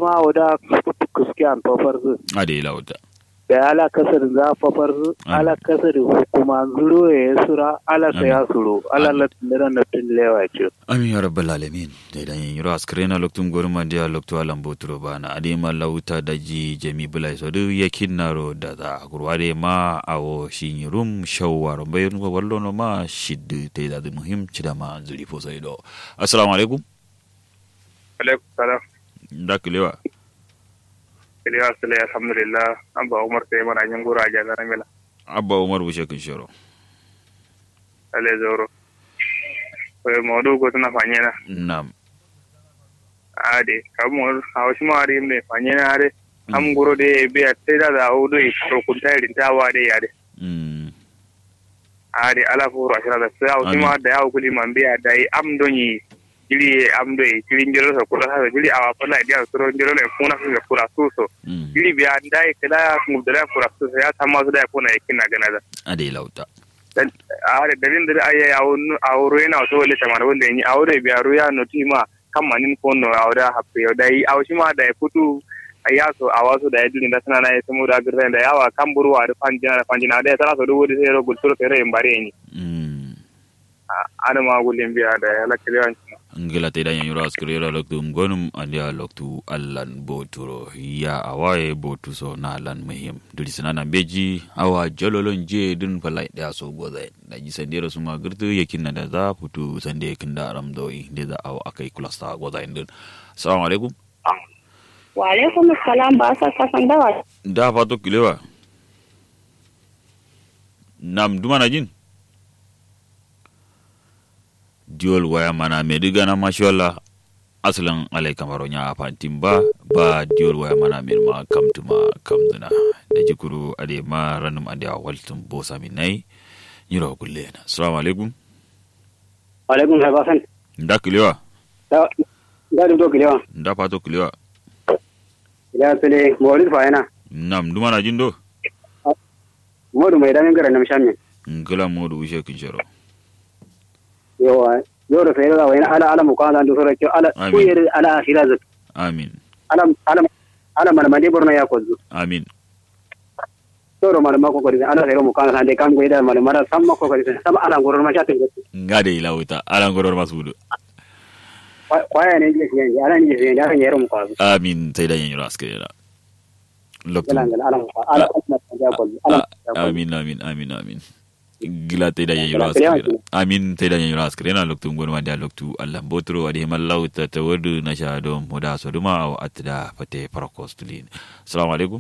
ma wada kuske an fafar zu ade lauta da ala kasar za fafar zu ala kasar hukuma zuro ya sura ala sa ya suro ala latin da na tun lewa ce amin ya rabbal alamin da idan yin yiro askrena loktum gorma dia loktu alam boturo bana ade ma lauta daji jami bulai so du yakin naro da za gurwade ma awo shin rum shawwar bayan ko wallo no ma shiddu te da muhim cida ma zuri fo sai do assalamu alaikum alaikum salam da kilewa kilewa sule alhamdulillah an ba umar sai mana yin gura ja garan mila abba umar bushe kin shiro ale zoro ko modu ko tana fanyena nam ade kamor hawshi ma ari me fanyena are am guro de be atte da da odo e ro kunta rin ta wa de yade mm ade ala furu ashira da sai hawshi ma da yawo kuli man be dai am doni jiri am do e jiri njiro so kula sa jiri awa pala dia soro njiro le kuna su kula su so mm jiri be andai kala mu da kula su ya tamma su da kuna yakina gana da ade lauta are dalin da ayi awro yana so wale tamar wanda yi awre biya ruya no tima kan manin ko no awra happe da yi awshi ma da futu aya so awaso da yidin da sana na yaso mu da girren da yawa kan burwa da fanjina da fanjina da tara so duwo da sai ro gulsuro fere en bare ni mm ana ma gulin biya da ya lakriyan ngila te dan yura askrera loktu ngonum andia loktu allan boturo ya awaye botu so na lan muhim duri sanana beji awa jololon je dun falai da so goza da ji sandero suma girtu yakin na da za futu sande yakin da aram doi da za awa akai kulasta goza indin assalamu alaikum wa alaikum assalam ba sa kasan dawa da fato kilewa nam dumana jin diol waya mana me diga na mashallah asalan alai kamaro nya fantin ba ba diol waya mana me ma kamtuma kamduna da jikuru ade ma ranum ade waltum bo sami nai nyiro kulle na assalamu alaikum alaikum sai basan nda kilewa da da do kilewa nda fato kilewa ya sele mawlid fa yana nam dumana jin do modu mai damin gara nam shamme ngala modu wishe kinshoro yawa yoro sai da wani ala ala mu kana do sura ala Amin. kuyir ala akhira zat amin ala ala ala man mande borna ya kozu amin toro mal mako ko ala sai mu kana sande kam goida mal mara samma ko ko sam ala goror ma shatin ngade ilawita ala ngoror masudu kwaya ne je je ala ne je ala ne mu ko amin sai da yin raskira loktu ala ala mu ala ala ya kozu ala amin amin amin amin gila te da yayi Gila ras te da kire amin te da yayi ras kire na loktu ngon wanda loktu Allah botro adi mallau ta tawadu na sha do moda so duma o atda fate parakostulin assalamu alaikum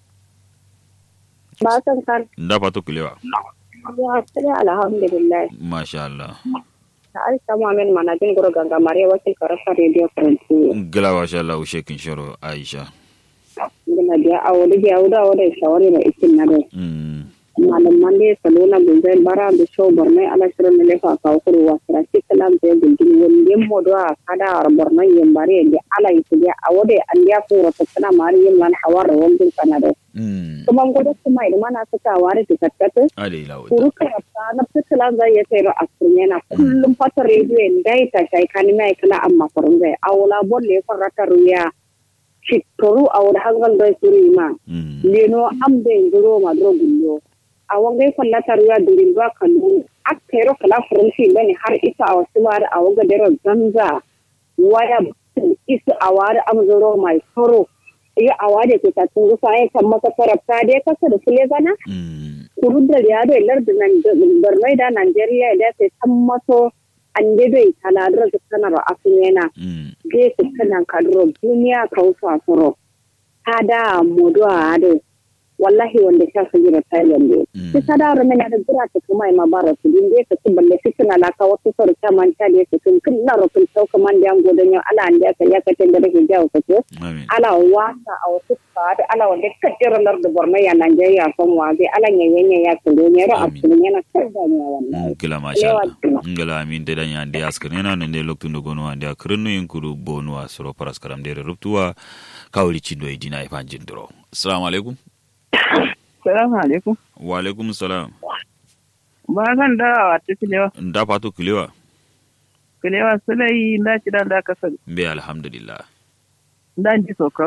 ba san kan nda fato kulewa ya sai alhamdulillah masha Allah ta aisha mu'min manajin guru ganga mare wakil karasa radio faransi gila masha Allah shekin shoro Aisha ngina dia awodi dia awda awda shawari na ikin na do mm malaman da salona gunzai bara da show borno ala shirin na lefa ka kuru wa sira shi kalam da gulgin wanda mo do kada ar borno yin bare da ala yi dia awode an dia furo ta kana mari yin man hawar wanda kana da mm kuma godo kuma idan mana suka ware ta tattata ade ilawita kuru ka ta na fitilan zai ya tsaya a kurmena kullum fata rediyo dai ta shai kan mai kala amma kurun zai awla bolle farata ruya shitoru awda hangal dai suri ma mm leno am de ngoro ma dro gullo a wangai fallata ruwa durin ba kanu akkero kala furanci bane har isa a wasu mara a waga dero zanza waya isu a wari am zoro mai soro iya a wade ke ta tun gusa ya kan maka tarafta dai kasa da sule gana mm kuru da ya da lar da nan barnai da Najeriya da sai san maso an de bai taladar da sanar a yana mm ge su kanan kadro duniya kausa soro ada modo ado wallahi wanda sha su jira Thailand ne Mm. su sadara mena da jira ta kuma ma bara su din de su balle su suna la ka wasu sor ta man ta de su kun kin na rufin sauka man da ngo dan ala an da ka ya ka tanda da ke jawo ka ce amin ala wasa a wasu ka da ala wanda ka jira lar da Borno ya Najeriya kan wa zai ala yanyanya ya kulo ne ra Amin. asulun yana kan da ne wallahi ngila masha Allah Lewa. ngila amin te danya ande askane na nende loktu ndo gono ande akrinu yinkuru bonu asro paras karam dere ruptuwa kawli chindo idina ifanjin duro assalamu alaikum Salamu alaikum. wa alaikum salam Ba zan dawa wata filewa. nda fatu kilewa Filewa sulai na ci da da kasar. mbe alhamdulillah Dan ji sokar.